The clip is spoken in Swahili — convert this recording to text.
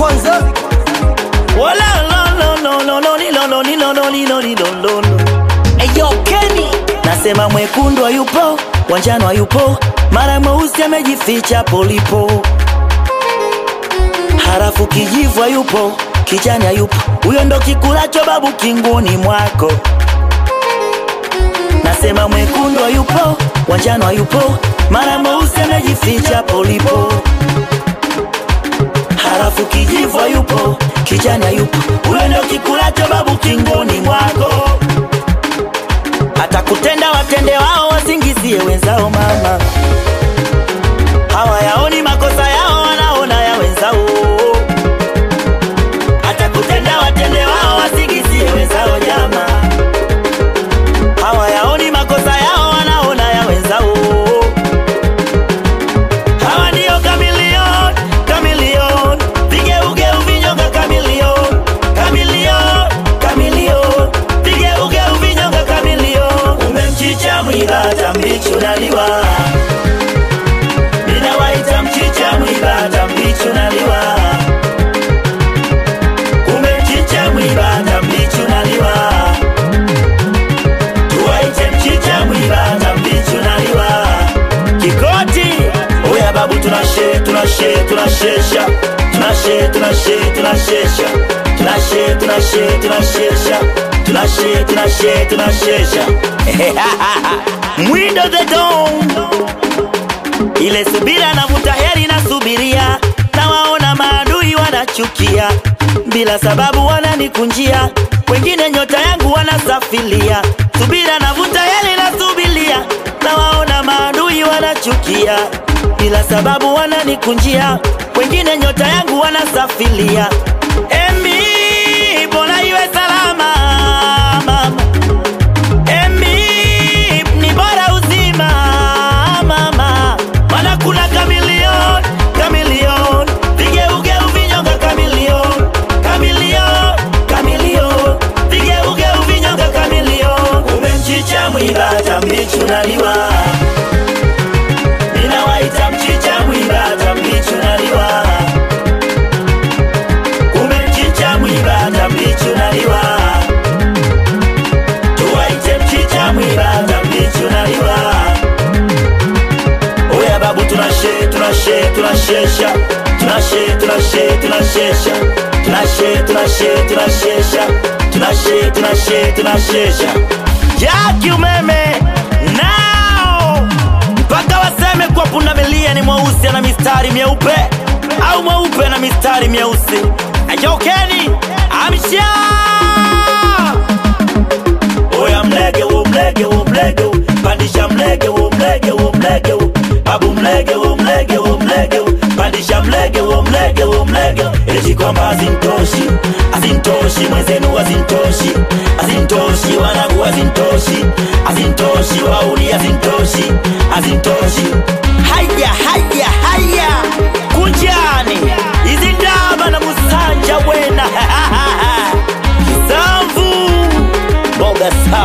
kwanza Wala lo lo lo lo lo li lo lo li lo lo li lo li lo lo lo. Eyo Kenny nasema mwekundu hayupo, wanjano hayupo, mara mweusi amejificha polipo, harafu kijivu hayupo, kijani hayupo, huyo ndo kikulacho babu kinguni mwako. Nasema mwekundu hayupo, wanjano hayupo, mara mweusi amejificha polipo halafu kijivu hayupo, kijani hayupo, huyo ndo kikulacho babu kingoni mwako. Atakutenda watende wao, wasingizie wenzao. Mama hawayaoni makosa yao, wanaona ya wenzao. Atakutenda watende wao, wasingizie wenzao. Jama hawayaoni makosa yao, wanaona ya wenzao. Hawa ndio kamilion, kamilion, vigeugeu vinyonga kamilion, kamilion, kamilion, vigeugeu vinyonga kamilion. Umemchicha mwiba hata mbichi unaliwa, ninawaita mchicha mwiba hata mbichi unaliwa. Umemchicha mwiba hata mbichi unaliwa, tuwaite mchicha mwiba hata mbichi unaliwa kikoti oya babu tunashe tunashe tunashesha tunashe tunashe tunashesha tunashe tunashe tunashesha tunashe tunashe tunashesha mwindo the dom ile subira navuta heri nasubiria nawaona maadui wanachukia bila sababu wananikunjia wengine nyota yangu wanasafilia subira navuta heri nasubiria nawaona maadui wanachukia bila sababu wananikunjia wengine nyota yangu wanasafilia emi bora iwe salama mama Emi, ni bora uzima mama, mana kuna kamilion kamilion, vigeugeu vinyonga kamilion kamilion kamilion, vigeugeu vinyonga kamilion. Umemchicha mwiba hata mbichi unaliwa, ninawaita mchicha mwiba hata mbichi unaliwa. Umemchicha mwiba hata mbichi unaliwa tuwaite mchicha mwiba hata mbichi unaliwa. Oya babu tunashe tunashe tunashesha tunashe tunashe tunashesha tunashe tunashe tunashesha tunashe tunashe tunashesha jaki umeme nao mpaka waseme kwa pundamilia ni mweusi ana mistari myeupe au mweupe na mistari myeusi ajokeni amsha Oya mlege wo mlege wo mlege wo pandisha mlege wo mlege wo mlege wo babu mlege wo mlege wo mlege wo pandisha mlege wo mlege wo mlege wo eti kwamba azintoshi azintoshi mwenzenu azintoshi azintoshi wanangu azintoshi azintoshi wauni azintoshi azintoshi haya haya haya kunjani izi ndaba na musanja wena kisamvu mboga safi